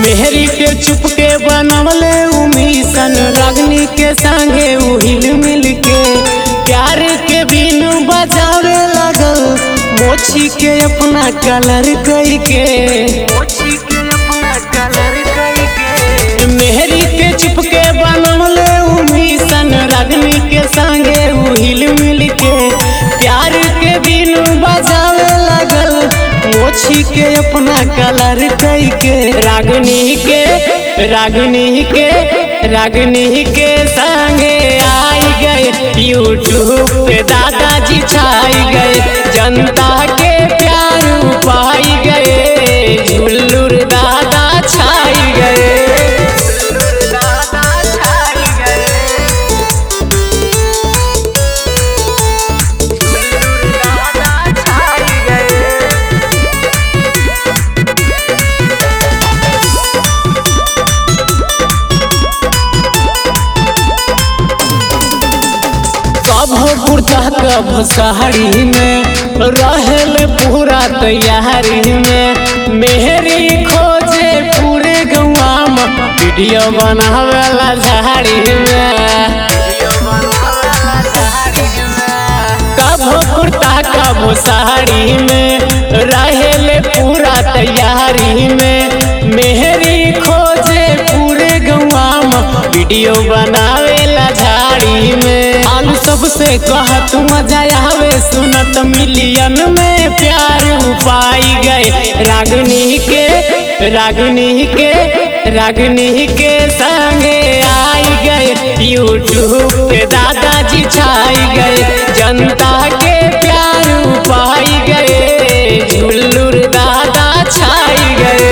मेहरी के चुपके बनवले उ मिशन रागनी के संगे उ हिल मिल के प्यार के बिनु बजावे लगल मोची के अपना कलर कई के मेहरी के चुपके बनवले उ मिशन रागनी के संगे उ हिल मिल के प्यार के बिनु बजावे लगल मोची के अपना कलर कई के रागनी के रागनी के रागनी के संगे आई गए यूट्यूब पे दादाजी छाई गए जनता के प्यार पाई गए झुल्लुर दादा छाई गए कभो कुर्ता कभो साड़ी में रहल पूरा तैयारी में मेहरी खोजे पूरे गौवा में वीडियो बनावेला झाड़ी में कभो कुर्ता कभो साड़ी में रहल पूरा तैयारी में मेहरी खोजे पूरे गौवा में वीडियो बनावेला झाड़ी में आलू सबसे कह तू मजा आवे सुनत मिलियन में प्यार पाई गए रागनी के रागनी के रागनी के संगे आई गए यूट्यूब पे दादाजी छाई गए जनता के प्यार पाई गए झुल्लुर दादा छाई गए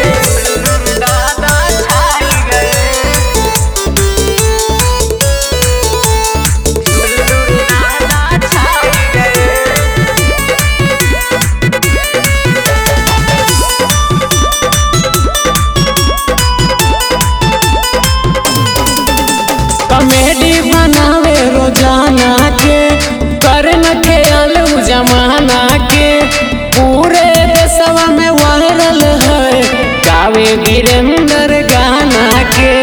कॉमेडी बनावे रोजाना के करन के अलू जमाना के पूरे देशवा में वायरल है गावे वीरेंद्र गाना के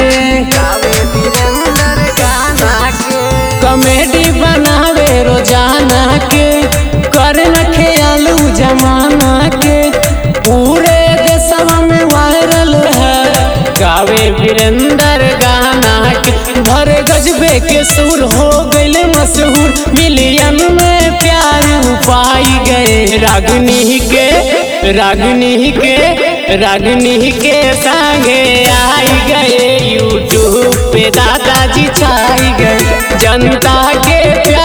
कॉमेडी बनावे रोजाना के करन के अलू जमाना के पूरे देशवा में वायरल है गावे वीरेंद्र गाना के भरे गजबे के सुर हो गए मशहूर मिलियन में प्यार पाई गए रागनी के रागनी के रागनी के संगे आई गए यूट्यूब पे दादाजी छाई गए जनता के प्यार